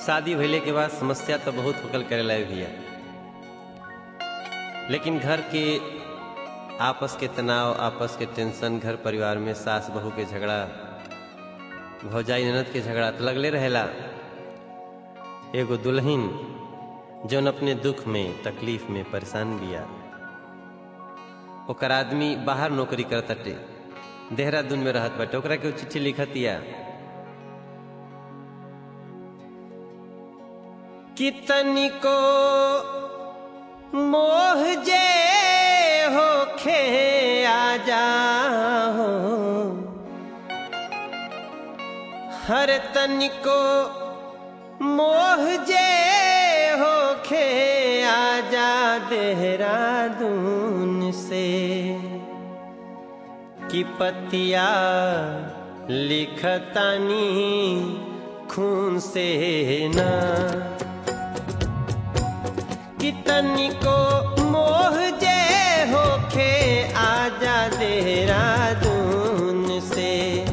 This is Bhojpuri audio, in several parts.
शादी भइले के बाद समस्या तो बहुत होकल करेला भैया लेकिन घर के आपस के तनाव आपस के टेंशन घर परिवार में सास बहू के झगड़ा भौजाई ननद के झगड़ा तो लगले रहेला एगो दुल्हन जौन अपने दुख में तकलीफ में परेशान बिया ओकर आदमी बाहर नौकरी करताटे देहरादून में रहत बाटे ओकरा के चिट्ठी लिखतिया कितनी को मोह जे होखे आ जाओ हर तनिको मोह जे होखे आजा देहरादून से कि पतिया लिखतानी खून से ना कितनी को मोह जे होखे आजा देहरादून से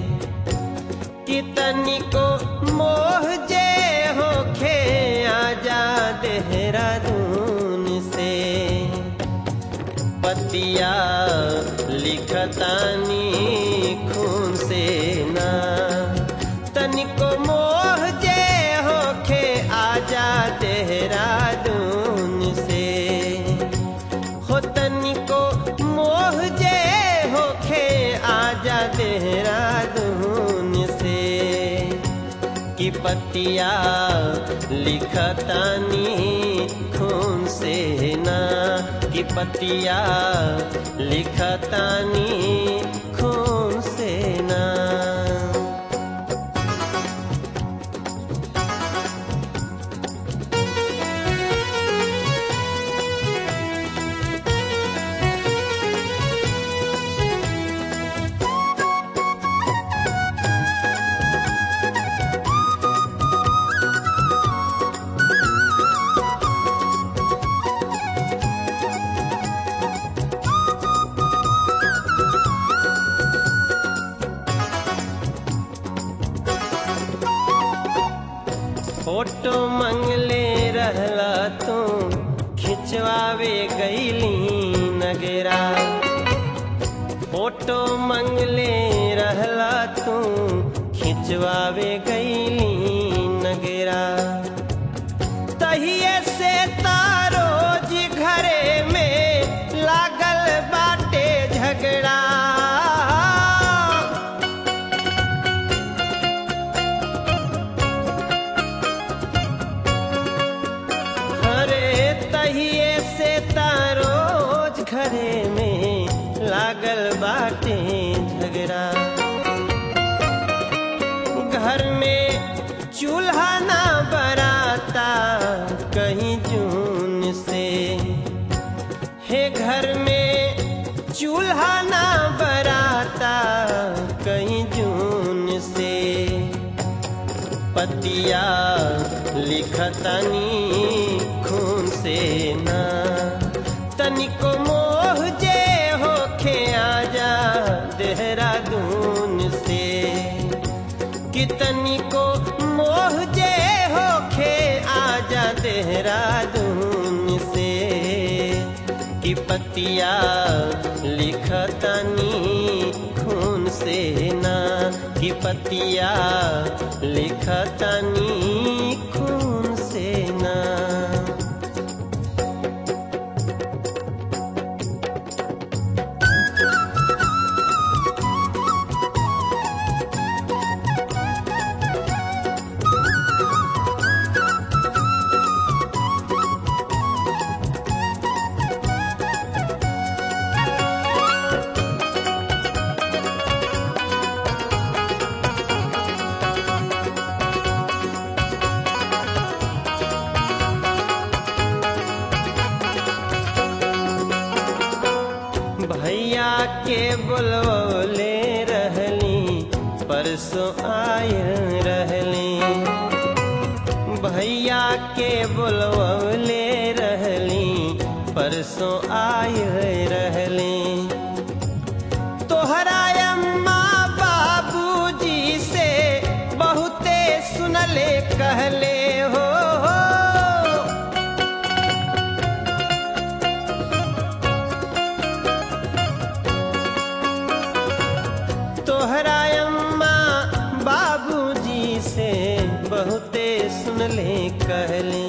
कितनी को मोह जे होखे आजा देहरादून से पतिया लिखतानी खून से ना तनिको मोह जे होखे आजा देहरादून से हो तनिको मोह जे होखे आजा देहरादून से कि पतिया लिखतानी खून से ना कि पतिया लिखतानी खून से ना फोटो मंगले रहला तू खिंचवावे गईली नगरा फोटो मंगले रहला तू खिंचवावे गईली नगरा तहिए से तारोज घरे में लागल बाटे झगड़ा अरे तहिए से तारोज घरे में लागल बाटे झगड़ा घर में चूल्हा ना बराता कहीं जून से हे घर में चूल्हा ना बराता कहीं जून से पतिया लिखतनी खून से ना तनिको मोह जे होखे आजा देहरादून से कि तनिको मोह जे होखे आजा देहरादून से कि पतिया लिखतनी खून से ना कि पतिया लिखतनी खून से ना भैया के बोलवले रहली परसों आय रहली भैया के बोलवले रहली परसों आय रहली तोहरा अम्मा बाबूजी से बहुते सुनले कहले हो तोहरा अम्मा बाबूजी से बहुते सुनले कहले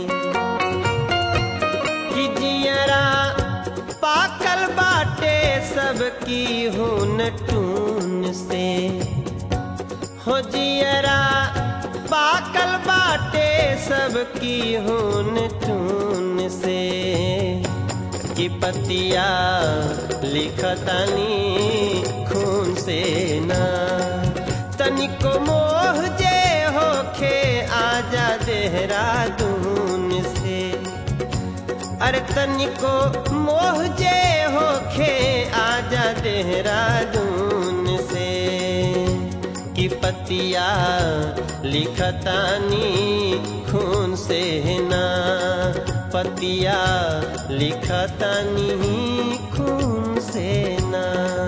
कि जियरा पाकल बाटे सबकी हुन टून से हो जियरा पाकल बाटे सबकी हुन टून से कि पतिया लिखतनी खून से ना तनिको मोह जे होखे आजा देहरादून से अरे तनिको मोह जे होखे आजा देहरादून से कि पतिया लिखतानी खून से ना पतिया लिखतानी खून से ना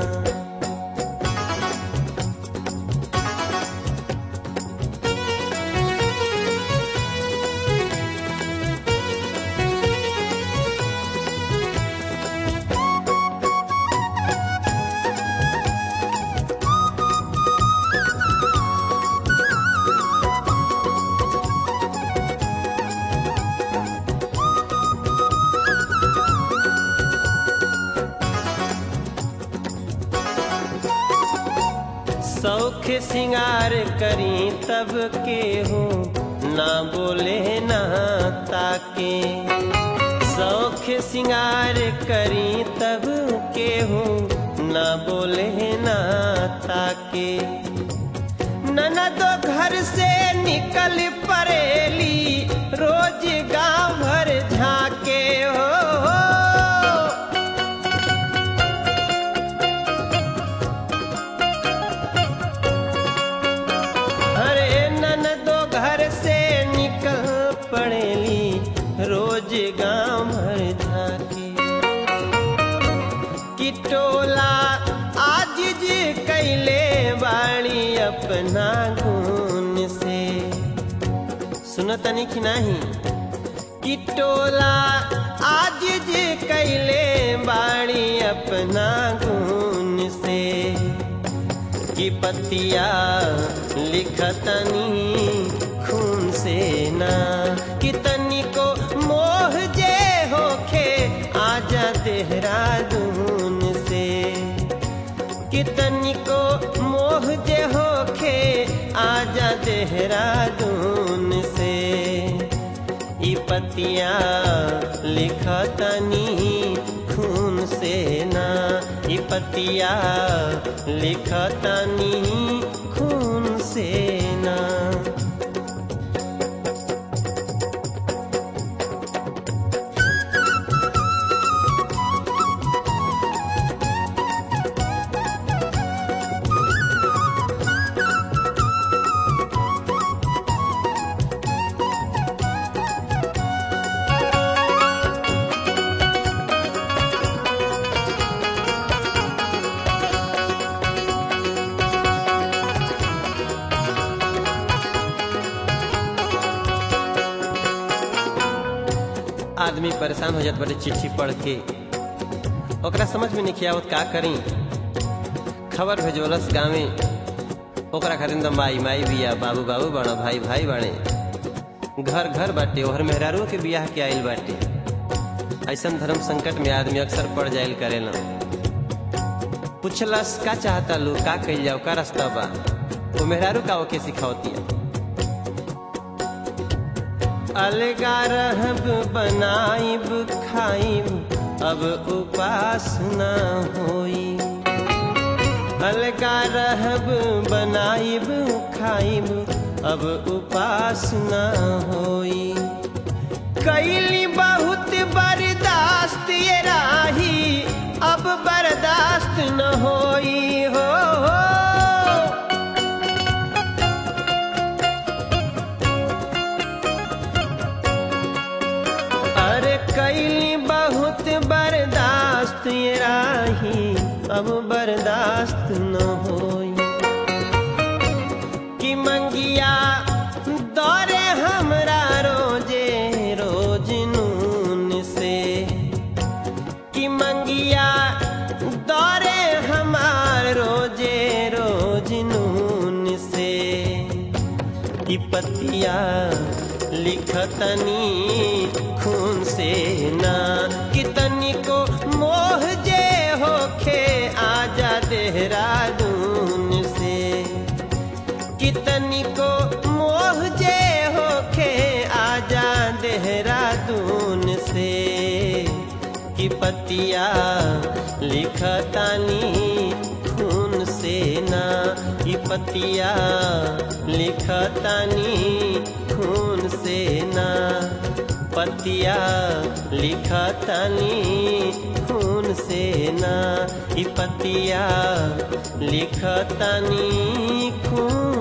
सौख सिंगार करी तब के हो ना बोले ना ताके सौख सिंगार करी तब के हो ना बोले ना ताके ननदो घर से निकल परेली रोज गांव भर झाके हो, हो। अरे ननदो घर से निकल पड़ेली रोज गांव भर झाके कि टोला आज जी कैले बाड़ी अपना गुण से सुनतनी कि नहीं कि टोला आज जी कैले बाड़ी अपना गुण से कि पतिया लिखतनी खून से ना कि तनिको मोह जे होखे आजा देहरादून से कि तनिको मोह जे होखे आजा देहरादून से ई पतिया लिखतनी खून से ना ई पतिया लिखतनी खून से ना आदमी परेशान हो जात बड़े चिट्ठी पढ़ के ओकरा समझ में नहीं आवत का करी खबर भेजोलस गाँव ओकरा खातिर तो माई माई बिया बाबू बाबू बाड़ा भाई भाई बाड़े घर घर बाटे ओहर मेहरारू के बियाह के आइल बाटे ऐसन धर्म संकट में आदमी अक्सर पड़ जाइल करेला पूछलस का चाहता लो का कइल जाओ का रास्ता बा वो मेहरारू का ओके सिखावतिया अलगा रहब बनाइब खाइब अब उपास न होई अलगा रहब बनाइब खाइब अब उपास न होई कैली बहुत बर्दाश्त ये राही अब बर्दाश्त न होई हो, हो। अरे कैली बहुत बर्दाश्त ये राही अब बर्दाश्त न होई कि मंगिया दौरे हमरा रोजे रोज नून से कि मंगिया दौरे हमार रोजे पतिया लिखतनी खून से ना कितनी को मोह जे होखे आजा देहरादून से कितनी को मोह जे होखे आजा देहरादून से कि पतिया लिखतानी खून से ना कि पतिया लिखतानी खून से ना पतिया लिखतानी खून से ना कि पतिया लिखतानी खून